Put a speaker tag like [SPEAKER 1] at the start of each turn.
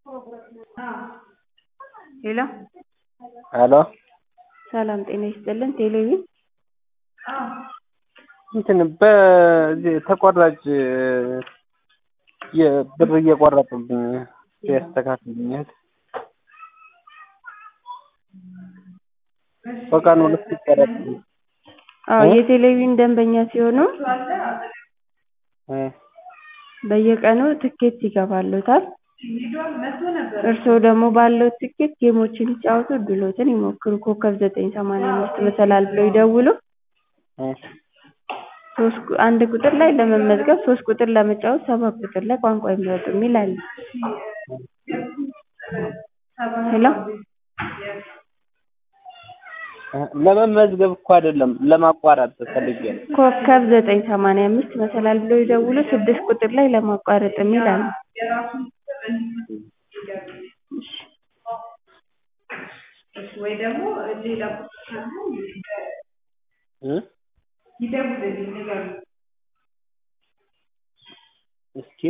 [SPEAKER 1] ሄሎ
[SPEAKER 2] ሄሎ
[SPEAKER 1] ሰላም ጤና ይስጥልን ቴሌቪዥን
[SPEAKER 2] እንትን በዚህ ተቆራጭ የብር እየቆረጡብኝ ያስተካክሉኛል። በቀን ሁለት ይቆረጥ
[SPEAKER 1] አዎ የቴሌቪዥን ደንበኛ ሲሆኑ በየቀኑ ትኬት ይገባልዎታል። እርስዎ ደግሞ ባለዎት ትኬት ጌሞችን ይጫወቱ እድልዎትን ይሞክሩ ኮከብ ዘጠኝ ሰማንያ አምስት መሰላል ብለው ይደውሉ አንድ ቁጥር ላይ ለመመዝገብ ሶስት ቁጥር ለመጫወት ሰባት ቁጥር ላይ ቋንቋ ይምረጡ የሚል አለ። ሄሎ
[SPEAKER 2] ለመመዝገብ እኮ አይደለም ለማቋረጥ ፈልጌ ነው።
[SPEAKER 1] ኮከብ ዘጠኝ ሰማንያ አምስት መሰላል ብለው ይደውሉ ስድስት ቁጥር ላይ ለማቋረጥ የሚል አለ።
[SPEAKER 2] እ እስኪ